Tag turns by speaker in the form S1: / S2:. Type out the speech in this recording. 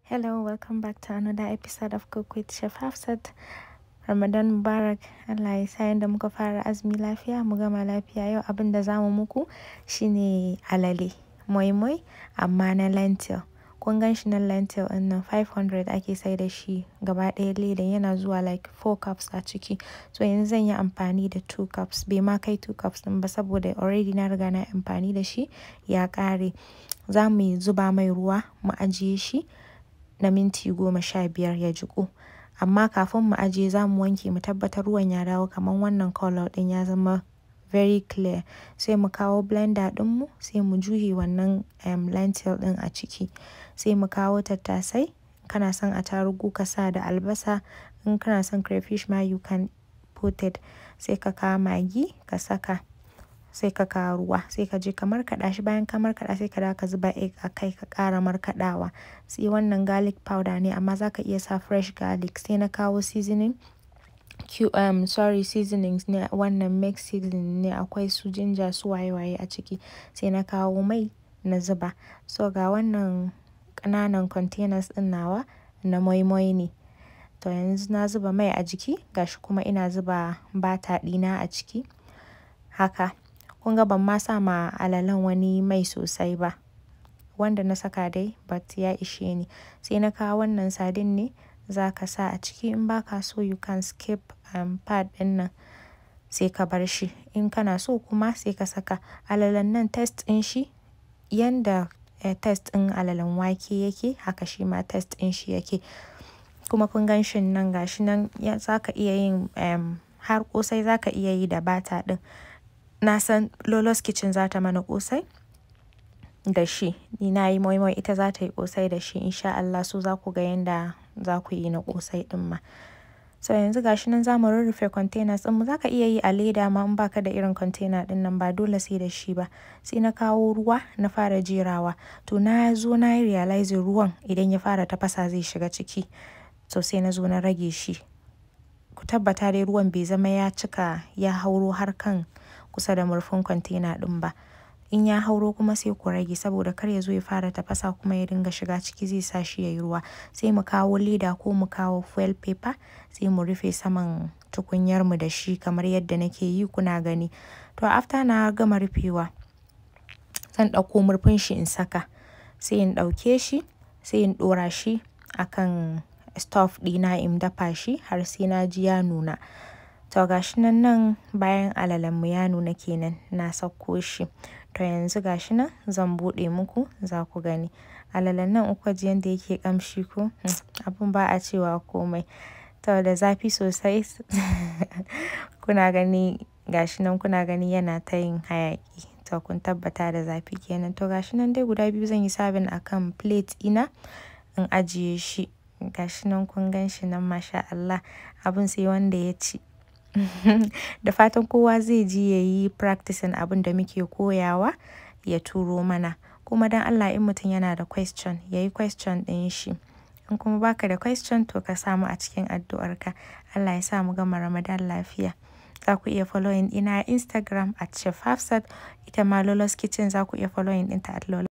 S1: Hello, welcome back to another episode of Cook with Chef Hafsat. Ramadan Mubarak, Allah ya sa yanda muka fara azumi lafiya, mu gama lafiya yau abin da zamu muku shine alale, moi moi amma na lentil. Kun gan shi na lentil ɗin nan 500 ake sai da shi gaba ɗaya ledan yana zuwa like 4 cups a ciki. So yanzu zan yi amfani da 2 cups, bai ma kai 2 cups ɗin ba saboda already na riga na amfani da shi ya ƙare. Za mu zuba mai ruwa mu ajiye shi na minti goma sha biyar ya jiƙu. Amma kafin mu ajiye za mu wanke mu tabbatar ruwan ya dawo kamar wannan colour ɗin ya zama very clear. Sai mu kawo blender ɗinmu sai mu juye wannan um, lentil ɗin a ciki. Sai mu kawo tattasai, kana son attarugu ka sa da albasa, in kana son crayfish ma you can put it. Sai ka kawo magi ka saka, sai ka kawo ruwa, sai ka je ka markaɗa shi bayan ka markaɗa sai ka dawo ka zuba egg a kai ka ƙara markaɗawa. Sai wannan garlic powder ne amma za ka iya sa fresh garlic. Sai na kawo seasoning, Q, um, sorry seasonings ne wannan mix seasoning ne akwai su ginger su waye waye a ciki. Sai na kawo mai na zuba. So ga wannan ƙananan containers ɗin nawa na moi moi ne. To yanzu na zuba mai a jiki gashi kuma ina zuba bata ɗina a ciki. Haka. Kun ga ban ma sa ma alalen wani mai sosai ba. Wanda na saka dai but ya ishe ni. Sai na kawo wannan sardine ne za ka sa a ciki in ba ka so you can skip um, part ɗin nan sai ka bar shi. In kana so kuma sai ka saka alalen nan taste ɗin shi yanda eh, taste ɗin alalen wake yake haka shi ma taste ɗin shi yake. Kuma kun gan shi nan gashi nan za ka iya yin um, har ƙosai za ka iya yi da bata ɗin. Na san Lolo's Kitchen za ta mana ƙosai da shi. Ni na yi moi moi ita za ta yi ƙosai da shi in sha Allah so za ku ga yanda za ku yi na ƙosai ɗin ma. So yanzu gashi nan za mu rurrufe containers ɗinmu za ka iya yi a leda ma in ba ka da irin container ɗin nan ba dole sai da shi ba. Sai na kawo ruwa na fara jerawa. To na zo na yi realizing ruwan idan ya fara tafasa zai shiga ciki. So sai na zo na rage shi. Ku tabbata dai ruwan bai zama ya cika ya hauro har kan kusa da murfin container ɗin ba. In ya hauro kuma sai ku rage saboda kar ya zo ya fara tafasa kuma ya dinga shiga ciki zai sa shi ya yi ruwa. Sai mu kawo leda ko mu kawo foil paper sai mu rufe saman tukunyarmu da shi kamar yadda nake yi kuna gani. To after na gama rufewa zan ɗauko murfin shi in saka. Sai in ɗauke shi sai in ɗora shi a kan stove ɗina in dafa shi har sai na ji ya nuna. To gashi nan nan bayan alalenmu ya nuna kenan na sauko shi. To yanzu gashi nan zan buɗe muku za ku gani. Alalen nan uku ji yanda yake ƙamshi ko abun ba a cewa komai. To da zafi sosai kuna gani gashi nan kuna gani yana ta yin hayaƙi. To kun tabbata da zafi kenan. To gashi nan dai guda biyu zan yi serving a kan plate ina in ajiye shi. Gashi nan kun gan shi nan masha Allah abun sai wanda ya ci. da fatan kowa zai ji ya yi practicing abin da muke koyawa ya turo mana. Kuma don Allah in mutum yana da question ya yi question ɗin shi. In kuma baka da question to ka samu a cikin addu'arka. Allah ya sa mu gama Ramadan lafiya. Za ku iya following ina Instagram at Chef Hafsat. Ita ma Lolo's Kitchen za ku iya following ɗinta at Lolo.